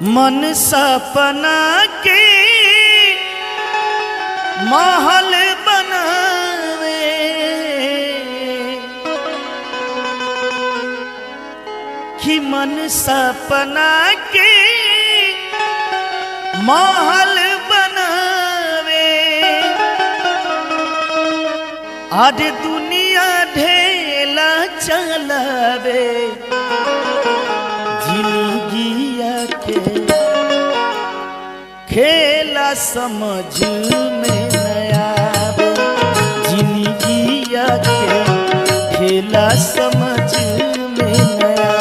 मन सपना के महल बनावे कि मन सपना के महल बनावे आज दुनिया ढेला चलावे जिंदगिया के खेला समझ में नया जिंदगिया के खेला समझ में नया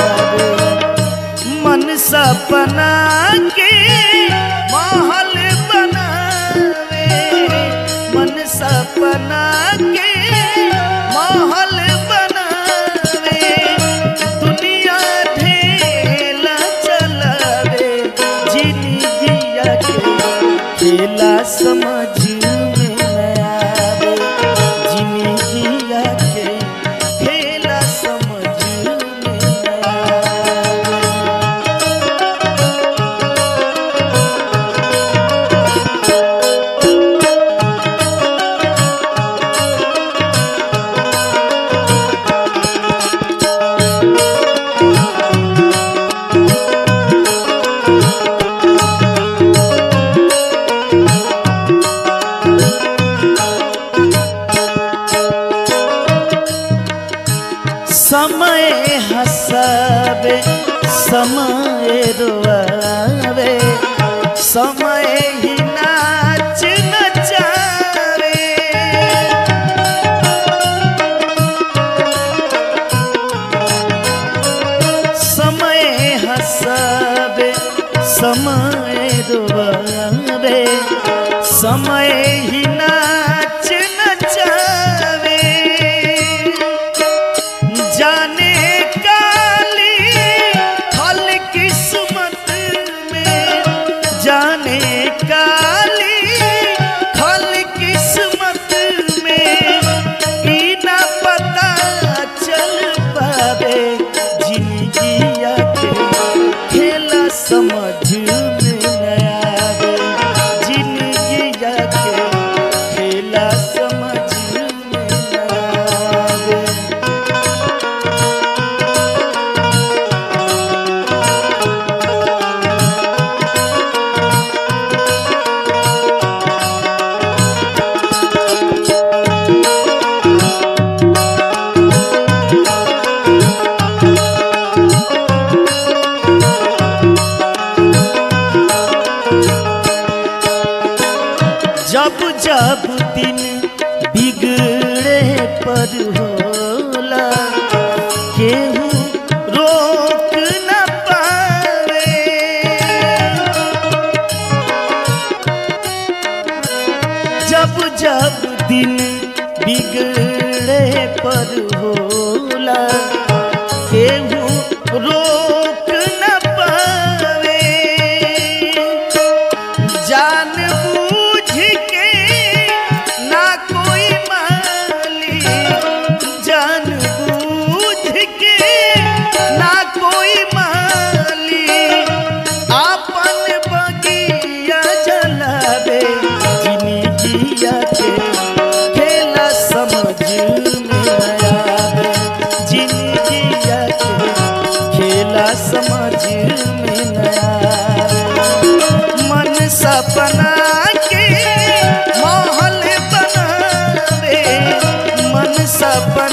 मन सपना के महल बनावे मन सपना के महल बनावे दुनिया ढेला चलावे जिंदगिया के खेला समझ में न आवे जिंदगिया के खेला समझ में न आवे समय हसावे समय रोआवे समय ही नाच नचावे समय हसावे समय रोआवे समय ही नाच नचावे जाने काली फल किस्मत में जाने काली फल किस्मत में ई ना पता चल पावे जिंदगिया के खेला समझ में न आवे जिंदगिया के खेला समझ में न आवे जब जब दिन बिगड़े पर होला केहू रोक न पावे जब जब दिन बिगड़े पर होला केहू रोक न पावे जान बूझ के ना कोई माली जान बूझ के ना कोई माली आपन बगिया जलावे जिंदगिया के खेला समझ में आवे जिंदगिया के खेला समझ में न आवे मन सपना के महल बनावे मन सपना